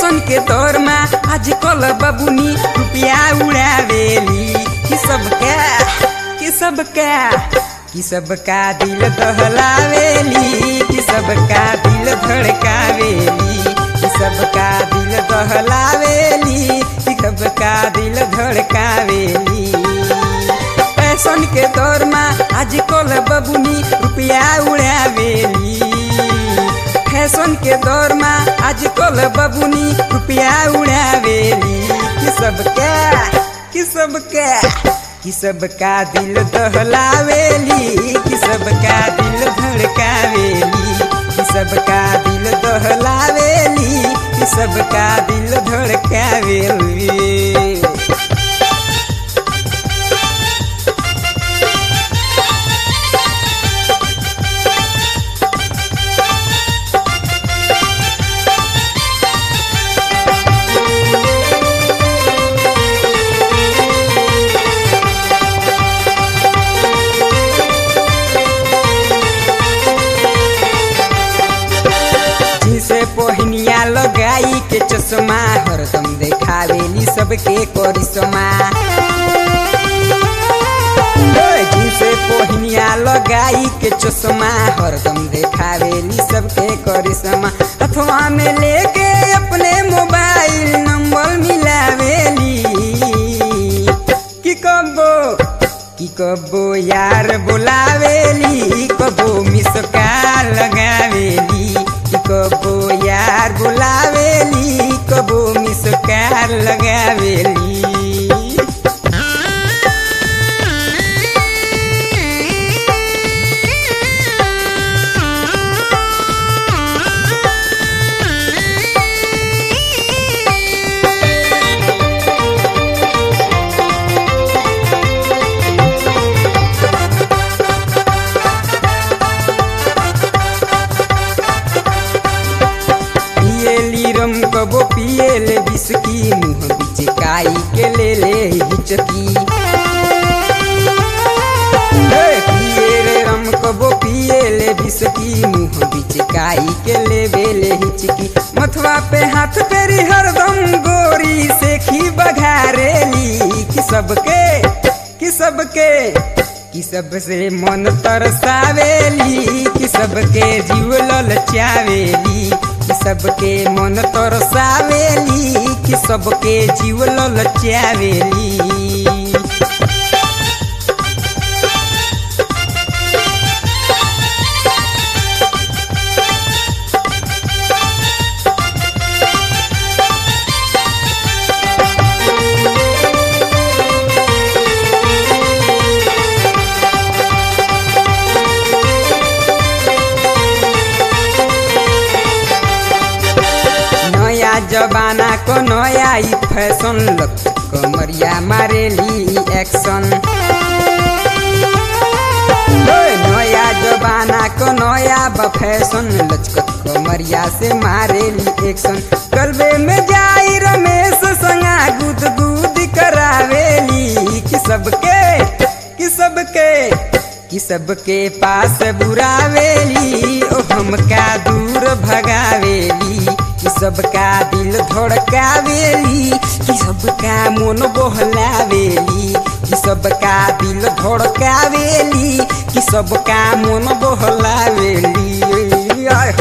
fashion के दौर में आजकल बबुनी रुपया उड़ावेली कि सबका कि सबका कि सबका दिल दहलावेली कि सबका दिल धड़कावेली कि सबका दिल दहलावेली कि सबका दिल धड़कावेली फैशन के दौर में आजकल बबुनी रुपया उड़ावेली फैशन के दौर में आजकल बबुनी रुपया उड़ावेली कि सबका कि सबका कि सबका दिल दहलावेली कि सबका दिल धड़कावेली कि सबका दिल दहलावेली कि सबका दिल धड़कावेली जिसे पोहनिया लगाई के चश्मा हरदम देखावेली सबके करिश्मा जिसे पोहनिया लगाई के चश्मा हरदम देखावेली सबके करिश्मा अथवा में लेके अपने मोबाइल नंबर मिलावेली कि कबो कि कबो यार बुलावेली कबो मिसका लगावेली कि कबो यार बुलावेली कबो मिसका लगावेली पिएली रम कबो पिएले बिस्की मुँह बिचकाई के ले ले हिचकी हे, पिए रे रम कबो पिएले बिस्की मुँह बिचकाई के ले बेले हिचकी मथवा पे हाथ फेरी हरदम गोरी से खी बघारेली कि सबके कि सबके कि सबसे मन तरसावेली कि सबके जीव ललचावेली कि सबके मन तरसावेली कि सबके जीव ललचावेली नया जमाना को नया ई फैशन लग कमरिया मारेली एक्शन ओए, नया जमाना को नया ब फैशन लचकत कमरिया से मारेली एक्शन कलबे में जाई रमेश संगा गुद गुद करावेली कि सबके कि सबके कि सबके पास बुरावेली ओ हमका दूर भगावेली कि सबका दिल धड़कावेली कि सबका मन बहलावेली कि सबका दिल धड़कावेली कि सबका मन बहलावेली आय